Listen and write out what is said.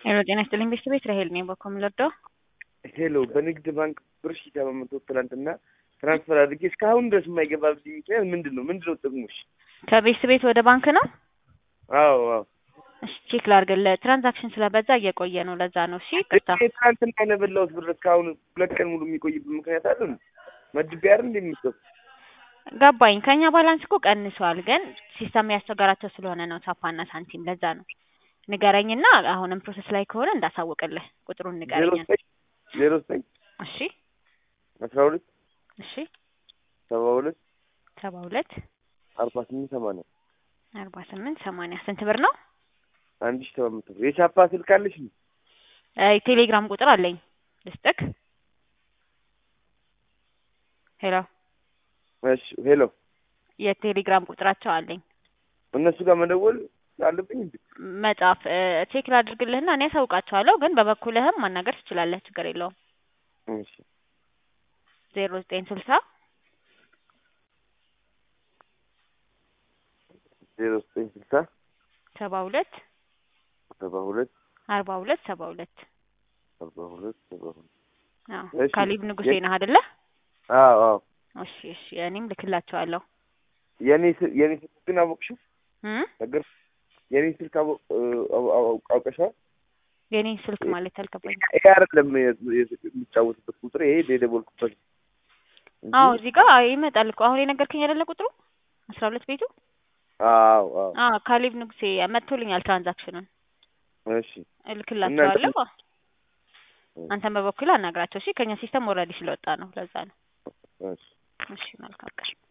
ሄሎ ጤና ይስጥልኝ ቤተሰቤት ራሄል ነኝ። በኮም ለርዳው ሄሎ በንግድ ባንክ ብር ሺ ሰባት መቶ ትናንትና ትራንስፈር አድርጌ እስካሁን ድረስ የማይገባብኝ ምክንያት ምንድን ነው? ምንድን ነው ጥቅሙሽ? ከቤተሰቤት ወደ ባንክ ነው። አዎ አዎ እሺ ቼክ ላድርግልህ። ትራንዛክሽን ስለበዛ እየቆየ ነው። ለዛ ነው። እሺ ይቅርታ። እኔ ትናንትና የነበላሁት ብር እስካሁን ሁለት ቀን ሙሉ የሚቆይበት ምክንያት አለ ነው? መድቤ አይደል እንደሚሰው ገባኝ። ከኛ ባላንስ እኮ ቀንሷል፣ ግን ሲስተም ያስቸገራቸው ስለሆነ ነው ሳፓና ሳንቲም። ለዛ ነው። ንገረኝና አሁንም ፕሮሰስ ላይ ከሆነ እንዳሳውቅልህ ቁጥሩን ዜሮ ንገረኝ። ዘጠኝ ዜሮ ዘጠኝ እሺ አስራ ሁለት እሺ ሰባ ሁለት ሰባ ሁለት አርባ ስምንት ሰማንያ አርባ ስምንት ሰማንያ ስንት ብር ነው? አንድ ሺ ሰባት መቶ ብር የቻፓ ስልክ አለሽ ነው? እ ቴሌግራም ቁጥር አለኝ ልስጥክ? ሄሎ እሺ ሄሎ የቴሌግራም ቁጥራቸው አለኝ። እነሱ ጋር መደወል አለብኝ እንዴ? መጻፍ እ ቼክ ላድርግልህና እኔ ያሳውቃቸዋለሁ፣ ግን በበኩልህም ማናገር ትችላለህ። ችግር የለውም። እሺ ዜሮ ዘጠኝ ስልሳ ዜሮ ዘጠኝ ስልሳ ሰባ ሁለት ሰባ ሁለት አርባ ሁለት ሰባ ሁለት አርባ ሁለት ሰባ ሁለት አዎ እሺ። ካሊብ ንጉሴ ነህ አይደለ? አዎ አዎ እሺ እሺ እኔም ልክላቸዋለሁ። የኔ ስ- የኔ ስልክ ግን አወቅሽው እም ነገር የኔ ስልክ አወ- እ- አው- አው- አውቀሻል? የኔን ስልክ ማለት አልገባኝ። ይሄ አይደለም የ- የ- የሚጫወትበት ቁጥር ይሄ የደወልኩበት እንጂ- አዎ እዚህ ጋር ይመጣል እኮ አሁን የነገርከኝ አይደለ ቁጥሩ አስራ ሁለት ቤቱ አዎ አዎ አዎ ካሊብ ንጉሴ መጥቶልኛል ትራንዛክሽኑን እሺ እልክላቸዋለሁ። እናንተ- አንተን በበኩል አናግራቸው እሺ። ከኛ ሲስተም ኦልሬዲ ስለወጣ ነው ለዛ ነው። እሺ እሺ መልካም ቀን